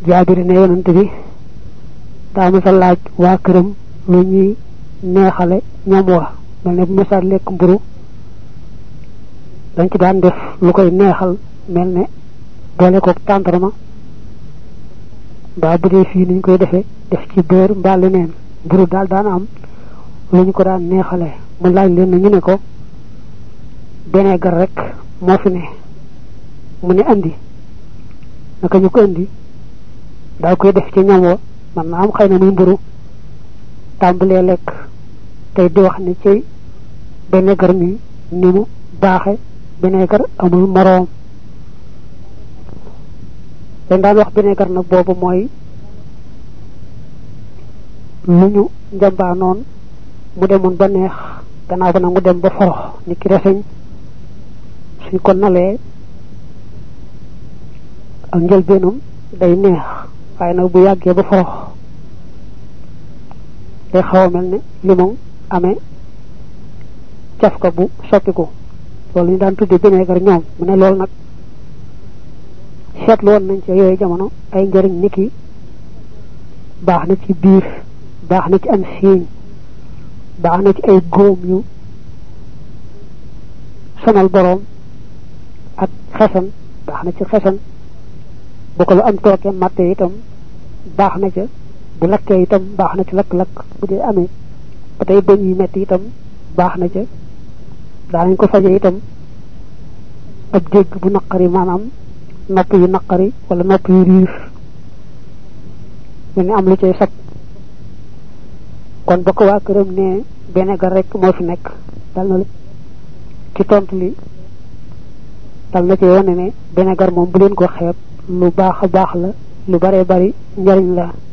jaabiri ne yonent bi daa masa laaj waa këram lu ñuy neexale ñam wa mel ne bu masaat lekk mburu dañ ci daan def lu koy neexal mel ne boole koog tàndarma mbaa bu dee fii niñ koy defee def ci beurre mbaa leneen mburu daal daan am lu ñu ko daan neexale mu laaj leen na ñu ne ko benegar rek moo fi ne mu ne andi naka ñu ko andi daa koy def ci ñam wa man na am xëy na muy mburu tàmbalee lekk tey di wax ne ci benegar mi ni mu baaxe benegar amul moroom dañ daan wax benegar nag boobu mooy lu ñu njambaa noon mu demoon ba neex gannaaw ba nag mu dem ba forox ni ki reseñ suñ ko nalee ak njëlbeenam day neex waaye nag bu yàggee ba forox day xaw a mel ne limon amee cafka bu soppiku loolu ñu daan tuddee vinaigre ñoom mu ne loolu nag seetlu woon nañ ci yooyu jamono ay njëriñ niki baax na ci biir baax na ci am siiñ baax na ci ay góom yu sonal boroom ak xesan baax na ci xesan bu ko lu am tooke matte itam baax na ca bu lakkee itam baax na ci lakk-lakk bu dee amee ba tey bëñ yi metti itam baax na ca daanañ ko faje itam ak dégg bu naqari maanaam nopp yu naqari wala nopp yu riir mu ne am lu cay sab kon ba ko waa këram ne benegar rek moo fi nekk dal na ci tontu li dal na ci wane ne benegar moom bu leen ko xeeb lu baax a baax la lu bare bari njariñ la